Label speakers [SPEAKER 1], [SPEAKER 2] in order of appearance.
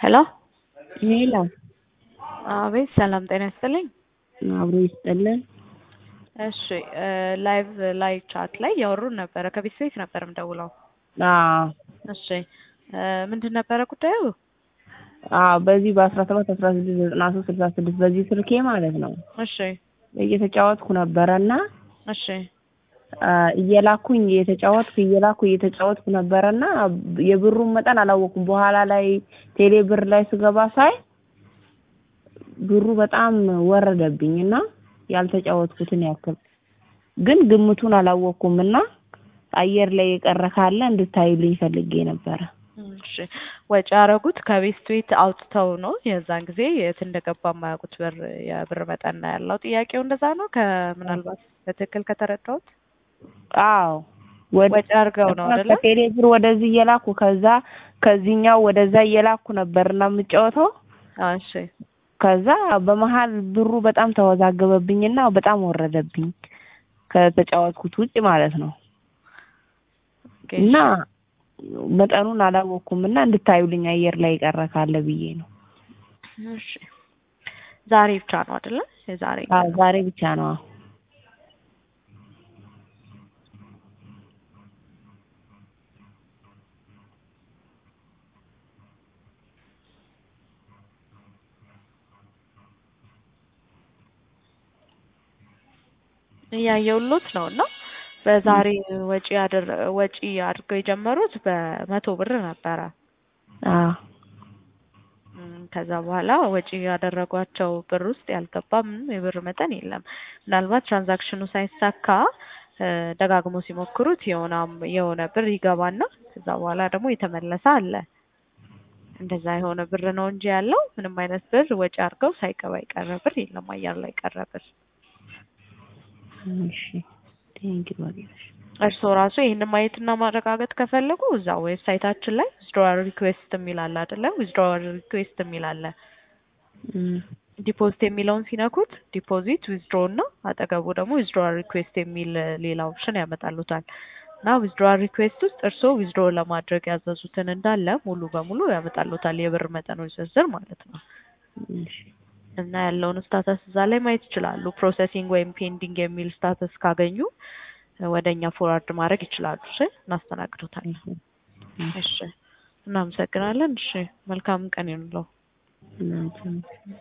[SPEAKER 1] ሄሎ
[SPEAKER 2] ሄሎ
[SPEAKER 1] አቤት፣ ሰላም ጤና ይስጥልኝ።
[SPEAKER 2] አብሮ ይስጥልን።
[SPEAKER 1] እሺ ላይቭ ላይ ቻት ላይ ያወሩን ነበረ። ከቤት ቤት ነበር የምደውለው።
[SPEAKER 2] አዎ
[SPEAKER 1] እሺ ምንድን ነበረ ጉዳዩ?
[SPEAKER 2] አዎ በዚህ በአስራ ሰባት አስራ ስድስት ዘጠና ሶስት ስልሳ ስድስት በዚህ ስልኬ ማለት ነው
[SPEAKER 1] እሺ
[SPEAKER 2] እየተጫወትኩ ነበረና
[SPEAKER 1] እሺ
[SPEAKER 2] እየላኩኝ እየተጫወትኩ እየላኩ እየተጫወትኩ ነበረና የብሩን መጠን አላወኩም። በኋላ ላይ ቴሌ ብር ላይ ስገባ ሳይ ብሩ በጣም ወረደብኝ እና ያልተጫወትኩትን ያክል ግን ግምቱን አላወኩም እና አየር ላይ የቀረ ካለ እንድታዩልኝ ፈልጌ ነበረ።
[SPEAKER 1] እሺ ወጪ ያደረጉት ከቤት ቤት አውጥተው ነው። የዛን ጊዜ የት እንደገባ የማያውቁት ብር የብር መጠን ነው ያለው። ጥያቄው እንደዛ ነው። ከምናልባት በትክክል ከተረዳሁት
[SPEAKER 2] አዎ
[SPEAKER 1] ወጪ አድርገው ነው አይደለ?
[SPEAKER 2] ከቴሌ ብር ወደዚህ እየላኩ ከዛ ከዚህኛው ወደዛ እየላኩ ነበርና የምጫወተው
[SPEAKER 1] እሺ
[SPEAKER 2] ከዛ በመሀል ብሩ በጣም ተወዛገበብኝና በጣም ወረደብኝ ከተጫወትኩት ውጭ ማለት ነው።
[SPEAKER 1] ኦኬ፣
[SPEAKER 2] እና መጠኑን አላወቅኩም እና እንድታዩልኝ አየር ላይ የቀረ ካለ ብዬ ነው።
[SPEAKER 1] እሺ ዛሬ ብቻ ነው አይደለ? የዛሬ
[SPEAKER 2] አዎ ዛሬ ብቻ ነው። አዎ
[SPEAKER 1] እያየሁሎት ነው እና በዛሬ ወጪ ያደረ ወጪ አድርገው የጀመሩት በመቶ ብር ነበረ።
[SPEAKER 2] አዎ
[SPEAKER 1] እም፣ ከዛ በኋላ ወጪ ያደረጓቸው ብር ውስጥ ያልገባ ምንም የብር መጠን የለም። ምናልባት ትራንዛክሽኑ ሳይሳካ እ፣ ደጋግሞ ሲሞክሩት የሆነ የሆነ ብር ይገባና ከዛ በኋላ ደግሞ የተመለሰ አለ። እንደዛ የሆነ ብር ነው እንጂ ያለው ምንም አይነት ብር ወጪ አድርገው ሳይገባ የቀረ ብር የለም። አየር ላይ ቀረ ብር
[SPEAKER 2] እሺ ቴንክ ዩ
[SPEAKER 1] እርስዎ ራሱ ይህንን ማየትና ማረጋገጥ ከፈለጉ እዛ ዌብሳይታችን ላይ ዊዝድሮዋል ሪኩዌስት የሚል አለ አይደለ? ዊዝድሮዋል ሪኩዌስት የሚል አለ። ዲፖዚት የሚለውን ሲነኩት ዲፖዚት ዊዝድሮ እና አጠገቡ ደግሞ ዊዝድሮዋል ሪኩዌስት የሚል ሌላ ኦፕሽን ያመጣሉታል። እና ዊዝድሮዋል ሪኩዌስት ውስጥ እርስዎ ዊዝድሮ ለማድረግ ያዘዙትን እንዳለ ሙሉ በሙሉ ያመጣሉታል፣ የብር መጠኖች ዝርዝር ማለት ነው።
[SPEAKER 2] እሺ
[SPEAKER 1] እና ያለውን ስታተስ እዛ ላይ ማየት ይችላሉ። ፕሮሰሲንግ ወይም ፔንዲንግ የሚል ስታተስ ካገኙ ወደ እኛ ፎርዋርድ ማድረግ ይችላሉ። እሺ እናስተናግዶታለን። እሺ እናመሰግናለን። እሺ መልካም ቀን ይሁንልዎ።
[SPEAKER 2] እናንተም